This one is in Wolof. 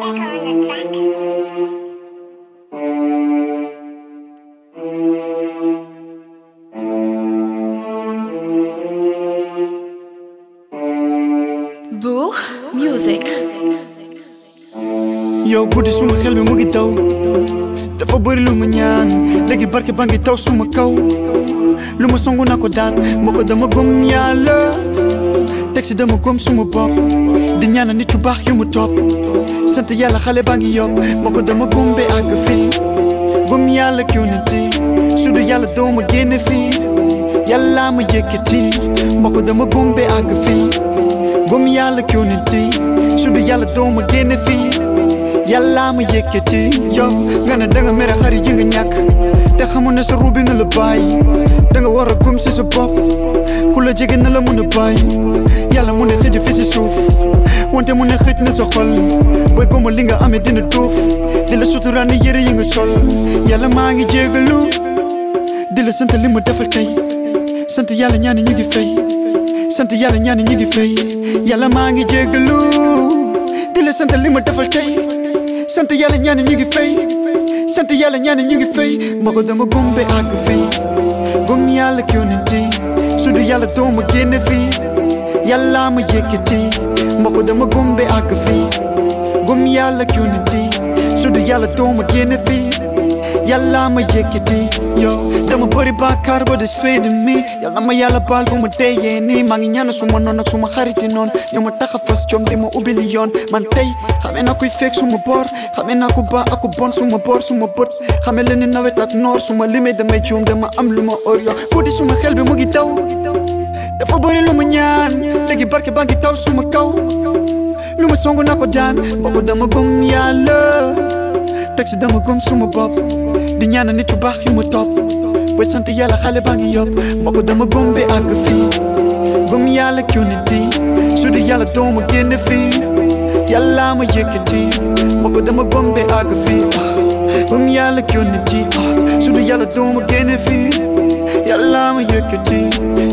Deco on the track. Bourg Music. yow guddi suma xel bi mu ngi taw dafa bëri lu ma ñaan léegi barke ba ngi taw suma kaw lu ma songu na ko daan moo ko dama gëm yàlla teg si dama gëm suma bopp di ñaana nit yu baax yu mu topp sant yàlla xale baa ngi yokk moo ko dama gëm ba àgg fii gëm yàlla kiw na ti su du yàlla doo ma génne fii yàlla ma yëkkati moo ko dama gëm ba àgg fii gëm yàlla kiw na ti su du yàlla doo ma génne fii yàlla ma yëkkati yow nga ne danga mere xarit yi nga ñàkk te xamul ne sa ruubi nga la bàyyi danga war a gëm si sa bopp ku la jege na la mun a bàyyi yàlla mun a xëj fi si suuf wante mun a xëj na sa xol booy gëma li nga amee dina duuf di la suturaan ni yëre yi nga sol yàlla maa ngi jégalu di la sant li ma defal tey sant yàlla ñaani ñu ngi fay sant yàlla ñaani ñu ngi fay yàlla maa ngi jégalu di la sant li ma defal tey sant yàlla ñaani ñu ngi fay sant yàlla ñaani ñu ngi fay ma ko dama gumbe àgg fii gum yàlla ki yonenti su du yàlla doo ma génne fii yàlla ma yëkkati ma ko dama gumbe àgg fii gum yàlla ki yonenti su du yàlla doo ma génne fii yàlla ma yëkkati yow dama bëri bàkkaar ba des fee di mi yàlla ma yàlla baal bu ma deyee nii maa ngi ñaan suma noon ak suma xariti noon ñoo ma tax a fas coom di ma ubbi li yoon man tey xamee naa kuy fekk suma boor xamee naa ku baax ak ku bon suma boor suma bët xamee leen ni nawet ak noor suma limee damay juum dama am lu ma or yow guddi suma xel bi mu ngi daw dafa bëri lu ma ñaan léegi barke baa ngi taw suma kaw lu ma songu naa ko daan boobu dama gëm yàlla teg si dama gëm suma bopp di ñaana nit yu baax yu ma topp booy sant yàlla xale baa ngi yopp moo ko dama gëm ba àgg fii gëm yàlla ki yonenti su di yàlla doo ma génne fii yàlla ma yëkkati moo ko dama gëm ba àgg fii gëm yàlla ki yonenti su di yàlla doo ma génne fii yàlla ma yëkkati